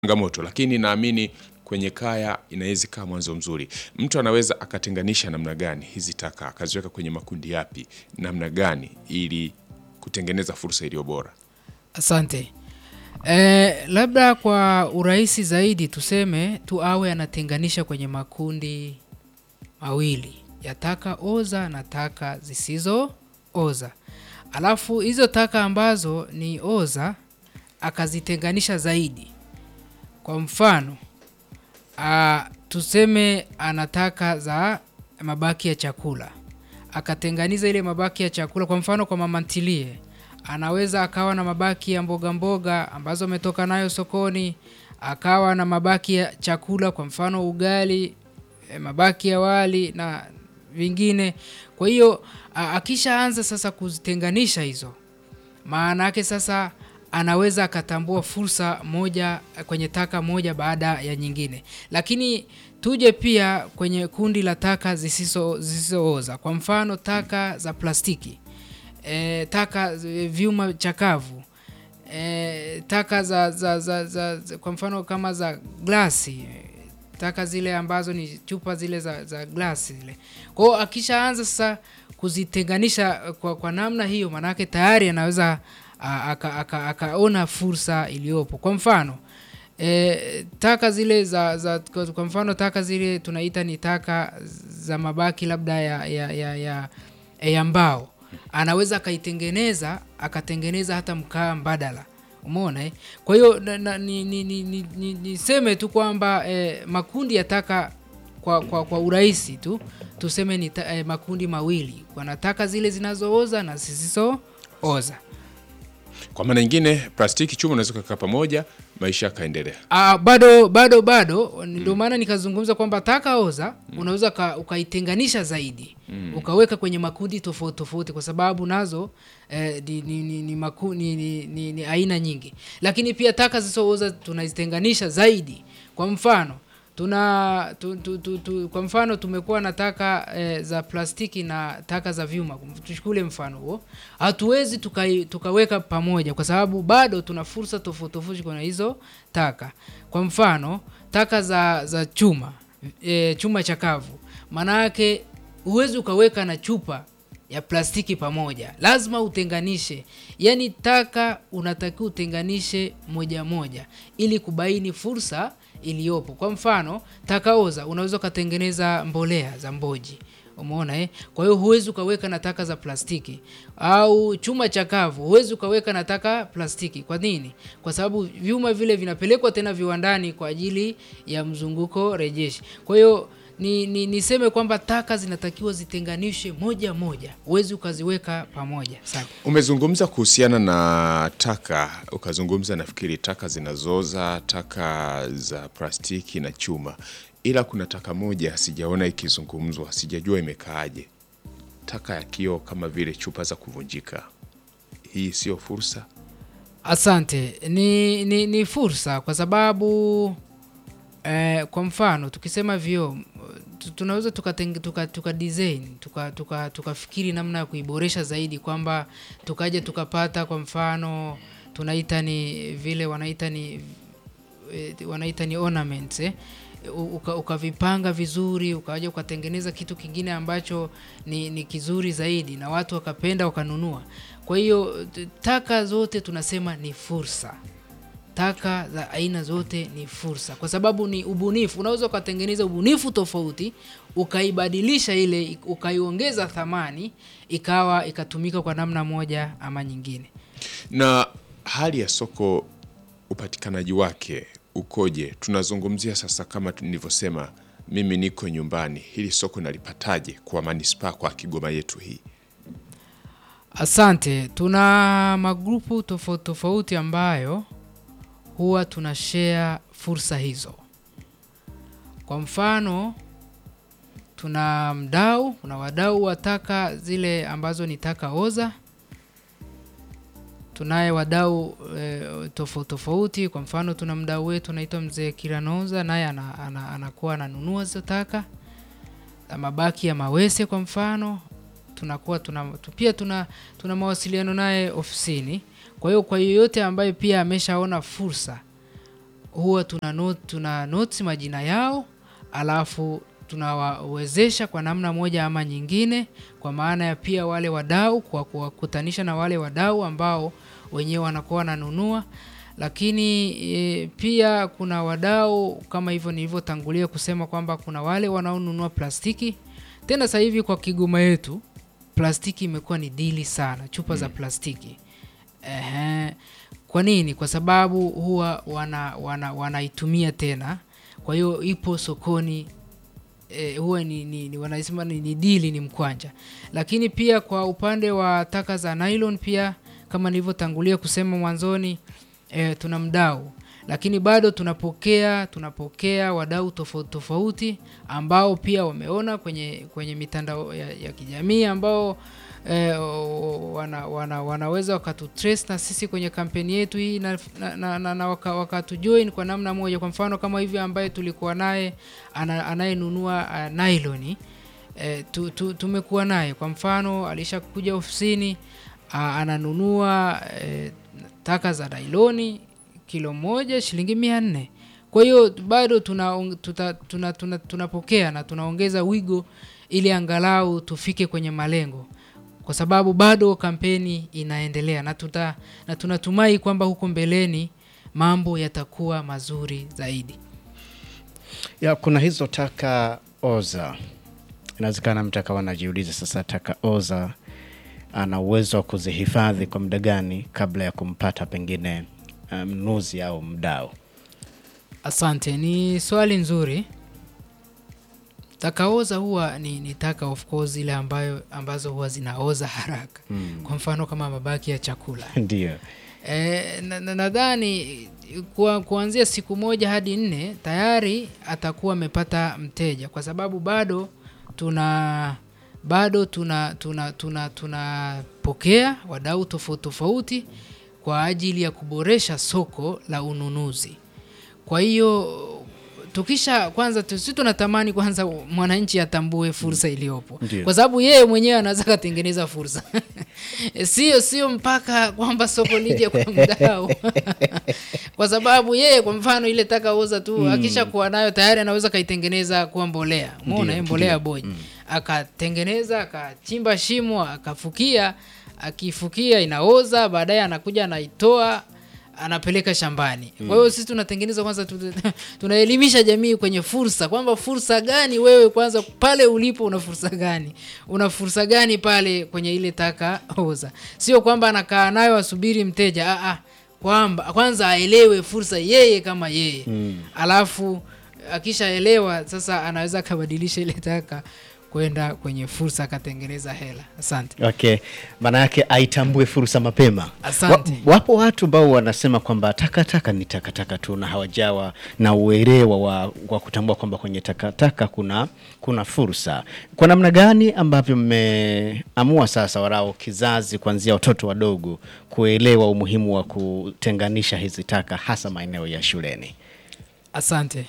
changamoto, lakini naamini kwenye kaya inaweza ikawa mwanzo mzuri. Mtu anaweza akatenganisha namna gani hizi taka, akaziweka kwenye makundi yapi, namna gani, ili kutengeneza fursa iliyo bora. Asante. Eh, labda kwa urahisi zaidi tuseme tu awe anatenganisha kwenye makundi mawili ya taka oza na taka zisizo oza. Alafu hizo taka ambazo ni oza akazitenganisha zaidi. Kwa mfano, a, tuseme ana taka za mabaki ya chakula. Akatenganiza ile mabaki ya chakula kwa mfano kwa mama ntilie. Anaweza akawa na mabaki ya mboga mboga ambazo ametoka nayo sokoni, akawa na mabaki ya chakula kwa mfano ugali, e, mabaki ya wali na vingine. Kwa hiyo a- akishaanza sasa kuzitenganisha hizo, maana yake sasa anaweza akatambua fursa moja kwenye taka moja baada ya nyingine. Lakini tuje pia kwenye kundi la taka zisizo zisizooza, kwa mfano taka za plastiki e, taka z- vyuma chakavu e, taka za, za, za, za, za kwa mfano kama za glasi e, taka zile ambazo ni chupa zile za, za glasi zile. Kwa hiyo akishaanza sasa kuzitenganisha kwa, kwa namna hiyo, maanake tayari anaweza a- aka- aka- akaona fursa iliyopo. Kwa mfano e, taka zile za, za kwa kwa mfano taka zile tunaita ni taka za mabaki labda ya, ya, ya, ya, ya mbao anaweza akaitengeneza akatengeneza hata mkaa mbadala umeona eh? kwa hiyo na- na- ni- ni- ni- ni- ni- niseme tu kwamba eh, makundi ya taka kwa, kwa, kwa urahisi tu tuseme ni ta, eh, makundi mawili kuna taka zile zinazooza na zisizooza Kwa maana nyingine, plastiki, chuma unaweza kukaa pamoja, maisha yakaendelea. Ah, bado bado bado ndio maana nikazungumza kwamba taka oza unaweza ka- ukaitenganisha zaidi ukaweka kwenye makundi tofauti tofauti kwa sababu nazo eh, ni, ni, ni, ni, maku, ni, ni, ni, ni aina nyingi lakini pia taka zisizooza tunazitenganisha zaidi kwa mfano tuna tu, tu, tu, tu, kwa mfano tumekuwa na taka eh, za plastiki na taka za vyuma tuchukule mfano huo hatuwezi tukai, tukaweka pamoja kwa sababu bado tuna fursa tofauti tofauti kwenye hizo taka kwa mfano taka za za chuma e, chuma chakavu maana yake huwezi ukaweka na chupa ya plastiki pamoja lazima utenganishe yaani taka unatakiwa utenganishe moja moja ili kubaini fursa iliyopo kwa mfano taka oza unaweza ukatengeneza mbolea za mboji umeona eh? kwa hiyo huwezi ukaweka na taka za plastiki au chuma chakavu huwezi ukaweka na taka plastiki kwa nini kwa sababu vyuma vile vinapelekwa tena viwandani kwa ajili ya mzunguko rejeshi kwa hiyo ni, ni niseme kwamba taka zinatakiwa zitenganishwe moja moja huwezi ukaziweka pamoja sana Umezungumza kuhusiana na taka, ukazungumza nafikiri taka zinazoza, taka za plastiki na chuma, ila kuna taka moja sijaona ikizungumzwa, sijajua imekaaje, taka ya kioo kama vile chupa za kuvunjika. Hii sio fursa? Asante, ni, ni, ni fursa kwa sababu eh, kwa mfano tukisema vioo tu- tunaweza tukateng- tuka, tuka design tuka, tuka, tukafikiri namna ya kuiboresha zaidi kwamba tukaja tukapata kwa mfano tunaita ni vile wanaita ni eh, wanaita ni ornaments eh? U- uka- ukavipanga vizuri ukaja ukatengeneza kitu kingine ambacho ni, ni kizuri zaidi na watu wakapenda wakanunua kwa hiyo t- taka zote tunasema ni fursa taka za aina zote ni fursa kwa sababu ni ubunifu unaweza ukatengeneza ubunifu tofauti ukaibadilisha ile ukaiongeza thamani ikawa ikatumika kwa namna moja ama nyingine Na hali ya soko, upatikanaji wake ukoje? Tunazungumzia sasa, kama nilivyosema, mimi niko nyumbani, hili soko nalipataje kwa manispaa, kwa Kigoma yetu hii? Asante, tuna magrupu tofauti tofauti ambayo huwa tuna share fursa hizo. Kwa mfano, tuna mdau, kuna wadau wa taka zile ambazo ni taka oza. Tunaye wadau e, tofauti tofauti. Kwa mfano, tuna mdau wetu anaitwa mzee Kiranoza, naye ana, ana, anakuwa ananunua hizo taka Na mabaki ya mawese kwa mfano tunakuwa tuna tu- pia tuna tuna mawasiliano naye ofisini. Kwa hiyo kwa yeyote ambaye pia ameshaona fursa huwa tuna note, tuna notes majina yao alafu tunawawezesha kwa namna moja ama nyingine, kwa maana ya pia wale wadau, kwa kuwakutanisha na wale wadau ambao wenyewe wanakuwa wananunua lakini e, pia kuna wadau kama hivyo nilivyotangulia kusema kwamba kuna wale wanaonunua plastiki. Tena sasa hivi kwa Kigoma yetu plastiki imekuwa ni dili sana, chupa za plastiki. Ehe. Kwa nini? Kwa sababu huwa wana, wana, wanaitumia tena, kwa hiyo ipo sokoni e, huwa ni, ni, ni wanasema ni, ni dili, ni mkwanja. Lakini pia kwa upande wa taka za nylon pia kama nilivyotangulia kusema mwanzoni e, tuna mdau lakini bado tunapokea tunapokea wadau tofauti tofauti ambao pia wameona kwenye kwenye mitandao ya, ya kijamii ambao e, wana, wana, wanaweza wakatutrace na sisi kwenye kampeni yetu hii na, na, na, na, na waka, wakatujoin kwa namna moja. Kwa mfano kama hivi ambaye tulikuwa naye ana, anayenunua uh, nailoni e, tu, tu, tumekuwa naye kwa mfano alishakuja ofisini uh, ananunua e, taka za nailoni kilo moja shilingi mia nne. Kwa hiyo bado tuna, tuta, tuna, tuna, tunapokea na tunaongeza wigo ili angalau tufike kwenye malengo, kwa sababu bado kampeni inaendelea na, tuta, na tunatumai kwamba huko mbeleni mambo yatakuwa mazuri zaidi. Ya, kuna hizo taka oza, inawezekana mtu akawa anajiuliza sasa, taka oza ana uwezo wa kuzihifadhi kwa muda gani kabla ya kumpata pengine mnunuzi um, au mdau? Asante, ni swali nzuri. Takaoza huwa ni, ni taka of course ile ambayo ambazo huwa zinaoza haraka mm. Kwa mfano kama mabaki ya chakula Ndio. e, nadhani na, kwa, kuanzia siku moja hadi nne tayari atakuwa amepata mteja, kwa sababu bado tuna bado tuna tunapokea tuna, tuna wadau tofauti tofauti kwa ajili ya kuboresha soko la ununuzi. Kwa hiyo tukisha kwanza, sisi tunatamani kwanza mwananchi atambue fursa iliyopo, kwa sababu yeye mwenyewe anaweza katengeneza fursa sio sio mpaka kwamba soko lije kwa mdau kwa sababu yeye kwa mfano ile taka uza tu mm. akisha kuwa nayo tayari anaweza kaitengeneza kuwa mbolea, umeona mbolea boy mm. akatengeneza akachimba shimo akafukia akifukia inaoza, baadaye anakuja anaitoa anapeleka shambani. Kwa hiyo sisi tunatengeneza kwanza, tunaelimisha jamii kwenye fursa, kwamba fursa gani wewe kwanza pale ulipo, una fursa gani, una fursa gani pale kwenye ile taka oza. Sio kwamba anakaa nayo asubiri mteja, ah, ah, kwamba kwanza aelewe fursa yeye kama yeye mm. Alafu akishaelewa sasa anaweza akabadilisha ile taka kwenda kwenye fursa akatengeneza hela. Asante. Okay, maana yake aitambue fursa mapema. Asante. Wa, wapo watu ambao wanasema kwamba takataka ni takataka tu na hawajawa na uelewa wa, wa kutambua kwamba kwenye takataka kuna kuna fursa. Kwa namna gani ambavyo mmeamua sasa warao kizazi kuanzia watoto wadogo kuelewa umuhimu wa kutenganisha hizi taka hasa maeneo ya shuleni? Asante.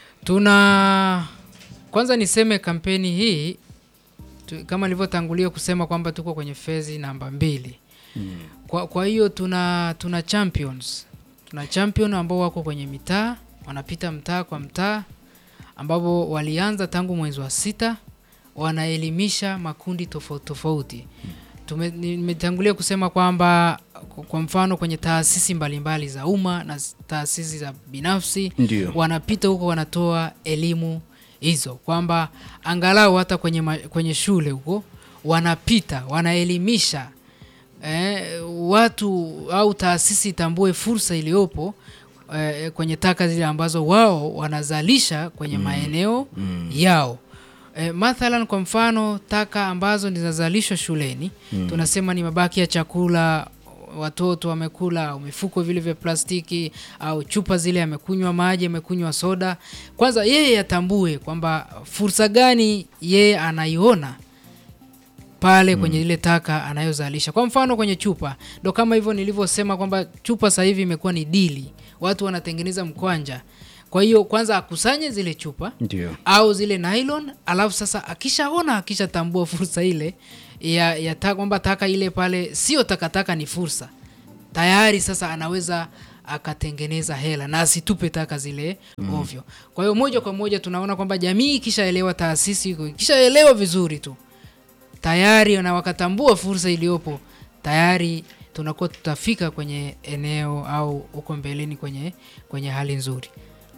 Tuna kwanza niseme kampeni hii tu, kama nilivyotangulia kusema kwamba tuko kwenye fezi namba mbili mm. Kwa, kwa hiyo tuna tuna champions tuna champion ambao wako kwenye mitaa wanapita mtaa kwa mtaa, ambapo walianza tangu mwezi wa sita, wanaelimisha makundi tofauti tofauti. Nimetangulia kusema kwamba kwa mfano kwenye taasisi mbalimbali za umma na taasisi za binafsi Ndiyo. wanapita huko wanatoa elimu hizo kwamba angalau hata kwenye, ma, kwenye shule huko wanapita wanaelimisha eh, watu au taasisi itambue fursa iliyopo eh, kwenye taka zile ambazo wao wanazalisha kwenye mm. maeneo mm. yao. E, mathalan kwa mfano taka ambazo zinazalishwa shuleni mm. tunasema ni mabaki ya chakula watoto wamekula au mifuko vile vya plastiki au chupa zile, amekunywa maji, amekunywa soda. Kwanza yeye atambue kwamba fursa gani yeye anaiona pale kwenye ile taka anayozalisha. Kwa mfano kwenye chupa, ndo kama hivyo nilivyosema kwamba chupa sasa hivi imekuwa ni dili, watu wanatengeneza mkwanja. Kwa hiyo kwanza akusanye zile chupa Ndio. au zile nylon, alafu sasa akishaona akishatambua fursa ile ya, ya ta, kwamba taka ile pale sio takataka, ni fursa tayari. Sasa anaweza akatengeneza hela na asitupe taka zile ovyo. Kwa hiyo moja kwa moja tunaona kwamba jamii ikishaelewa taasisi iko ikishaelewa vizuri tu tayari na wakatambua fursa iliyopo tayari tunakuwa tutafika kwenye eneo au huko mbeleni kwenye, kwenye hali nzuri.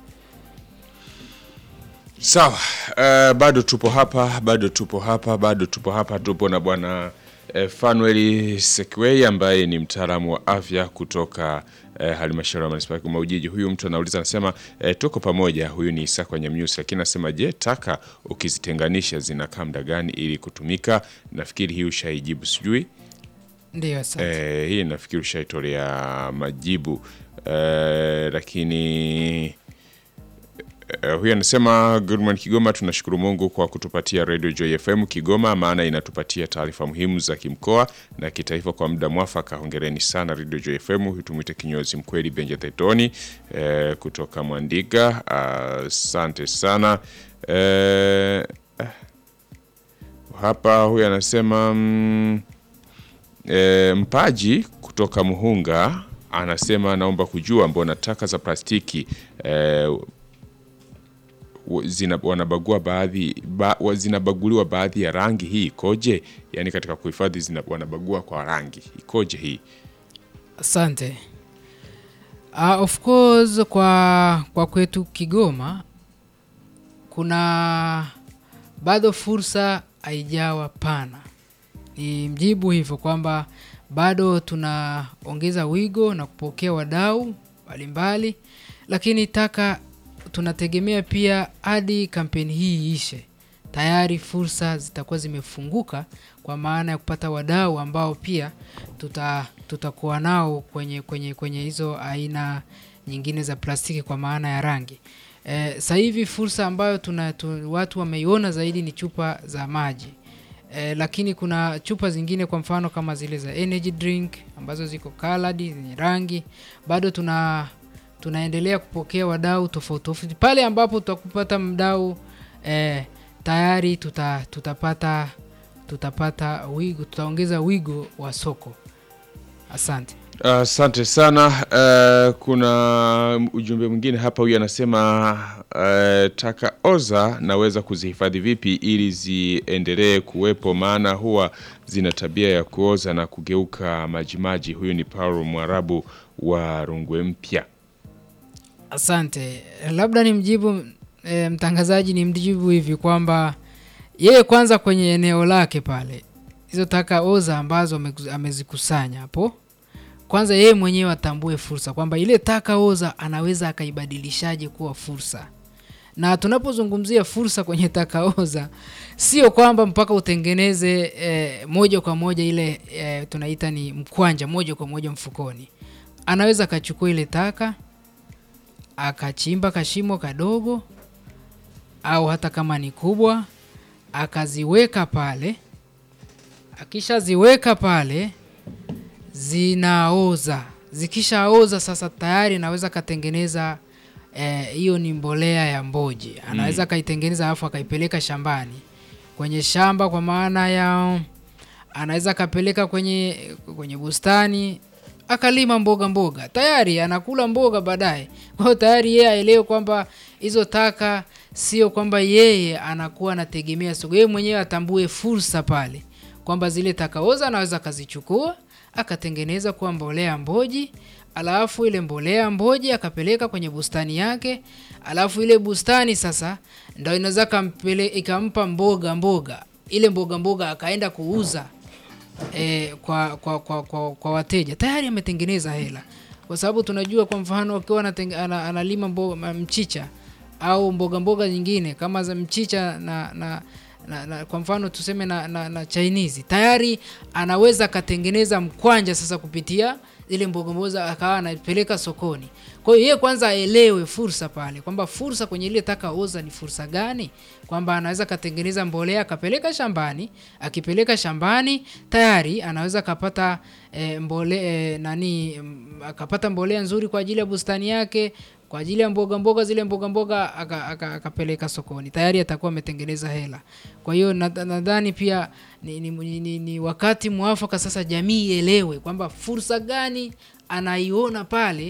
Sawa, uh, bado tupo hapa, bado tupo hapa, bado tupo hapa, tupo na bwana uh, Fanuel Sekwei ambaye ni mtaalamu wa afya kutoka uh, halmashauri ya manispaa ya Kigoma Ujiji. Huyu mtu anauliza anasema, uh, tuko pamoja. Huyu ni Isaka Nyamnyusi, lakini anasema je, taka ukizitenganisha zinakaa muda gani ili kutumika? Nafikiri hii ushaijibu, sijui Ndio, asante. Eh, hii nafikiri ushaitolea majibu eh, lakini eh, huyu anasema good morning Kigoma, tunashukuru Mungu kwa kutupatia Radio Joy FM Kigoma, maana inatupatia taarifa muhimu za kimkoa na kitaifa kwa muda mwafaka. Hongereni sana Radio Joy FM. Huyu tumwite kinyozi mkweli Benja Tetoni eh, kutoka Mwandiga. Asante sana eh, eh, hapa huyu anasema mm, E, Mpaji kutoka Muhunga anasema naomba kujua mbona taka za plastiki e, w- zina, wanabagua baadhi ba, wa- zinabaguliwa baadhi ya rangi, hii ikoje? Yaani katika kuhifadhi zina, wanabagua kwa rangi, ikoje hii? Asante. Uh, of course kwa, kwa kwetu Kigoma kuna bado fursa haijawa pana. Ni mjibu hivyo kwamba bado tunaongeza wigo na kupokea wadau mbalimbali, lakini taka tunategemea pia hadi kampeni hii iishe, tayari fursa zitakuwa zimefunguka kwa maana ya kupata wadau ambao pia tuta tutakuwa nao kwenye kwenye kwenye hizo aina nyingine za plastiki kwa maana ya rangi. Eh, sasa hivi fursa ambayo tuna, tu, watu wameiona zaidi ni chupa za maji. Eh, lakini kuna chupa zingine kwa mfano kama zile za energy drink ambazo ziko colored zenye rangi, bado tuna tunaendelea kupokea wadau tofauti tofauti. Pale ambapo tutakupata mdau eh, tayari tuta, tutapata tutapata wigo, tutaongeza wigo wa soko. Asante. Asante sana. Uh, kuna ujumbe mwingine hapa, huyu anasema uh, taka oza naweza kuzihifadhi vipi ili ziendelee kuwepo, maana huwa zina tabia ya kuoza na kugeuka majimaji. Huyu ni Paulo Mwarabu wa Rungwe Mpya. Asante, labda ni mjibu e, mtangazaji ni mjibu hivi kwamba yeye kwanza kwenye eneo lake pale hizo taka oza ambazo ameku- amezikusanya hapo, kwanza yeye mwenyewe atambue fursa kwamba ile taka oza anaweza akaibadilishaje kuwa fursa. Na tunapozungumzia fursa kwenye taka oza, sio kwamba mpaka utengeneze e, moja kwa moja ile e, tunaita ni mkwanja moja kwa moja mfukoni. Anaweza akachukua ile taka akachimba kashimo kadogo au hata kama ni kubwa akaziweka pale. Akishaziweka pale zinaoza. Zikishaoza sasa tayari anaweza akatengeneza eh, hiyo ni mbolea ya mboji. Anaweza akaitengeneza alafu akaipeleka shambani, kwenye shamba, kwa maana ya anaweza akapeleka kwenye kwenye bustani akalima mboga mboga, tayari anakula mboga baadaye. Kwa hiyo tayari yeye aelewe kwamba hizo taka sio kwamba yeye anakuwa anategemea soko, yeye mwenyewe atambue fursa pale kwamba zile taka oza anaweza akazichukua akatengeneza kuwa mbolea mboji, alafu ile mbolea mboji akapeleka kwenye bustani yake, alafu ile bustani sasa ndo inaweza kampele- ikampa mboga mboga, ile mboga mboga akaenda kuuza e, kwa, kwa, kwa, kwa, kwa wateja tayari ametengeneza hela, kwa sababu tunajua kwa mfano akiwa anateng- ana- analima mboga, mchicha au mboga mboga nyingine kama za mchicha na, na, na, na kwa mfano tuseme na, na, na Chinese tayari anaweza akatengeneza mkwanja sasa kupitia zile mboga mboga akawa anapeleka sokoni. Kwa hiyo yeye kwanza aelewe fursa pale kwamba fursa kwenye ile taka oza ni fursa gani, kwamba anaweza akatengeneza mbolea akapeleka shambani, akipeleka shambani tayari anaweza akapata e, mbole e, nani mm, akapata mbolea nzuri kwa ajili ya bustani yake kwa ajili ya mboga mboga zile mboga mboga aka- aka- akapeleka sokoni tayari atakuwa ametengeneza hela. Kwa hiyo nadha- nadhani pia ni, ni, ni, ni, ni wakati mwafaka sasa jamii ielewe kwamba fursa gani anaiona pale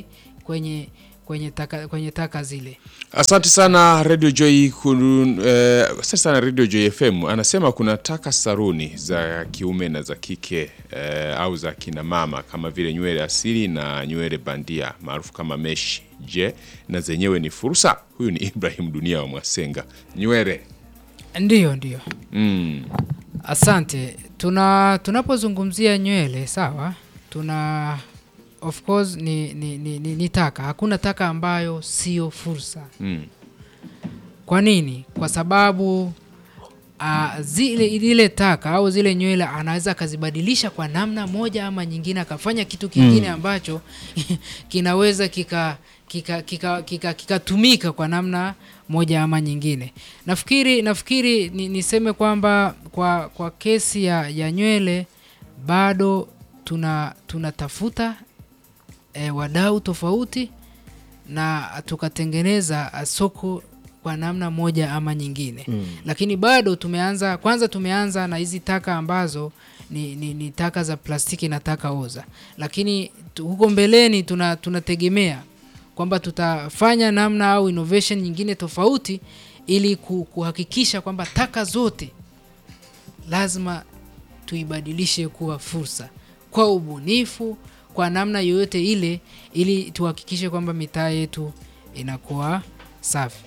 kwenye kwenye taka, kwenye taka zile. Asante sana Radio Joy kun, eh, asante sana Radio Joy FM. Anasema kuna taka saruni za kiume na za kike eh, au za kina mama kama vile nywele asili na nywele bandia maarufu kama meshi. Je, na zenyewe ni fursa? Huyu ni Ibrahim Dunia wa Mwasenga. Nywele Ndiyo, ndiyo. mm. Asante. Tuna tunapozungumzia nywele sawa, tuna of course ni, ni, ni, ni, ni taka. Hakuna taka ambayo sio fursa. Mm. Kwa nini? Kwa sababu uh, zile ile taka au zile nywele anaweza akazibadilisha kwa namna moja ama nyingine, akafanya kitu kingine ambacho kinaweza kika kikatumika kika, kika, kikatumika kwa namna moja ama nyingine. Nafikiri nafikiri ni, niseme kwamba kwa, kwa kesi ya, ya nywele bado tuna tunatafuta e, wadau tofauti na tukatengeneza ah, soko kwa namna moja ama nyingine mm. Lakini bado tumeanza kwanza, tumeanza na hizi taka ambazo ni, ni, ni taka za plastiki na taka oza, lakini tu, huko mbeleni tuna tunategemea kwamba tutafanya namna au innovation nyingine tofauti ili ku- kuhakikisha kwamba taka zote lazima tuibadilishe kuwa fursa kwa ubunifu, kwa namna yoyote ile, ili tuhakikishe kwamba mitaa yetu inakuwa safi.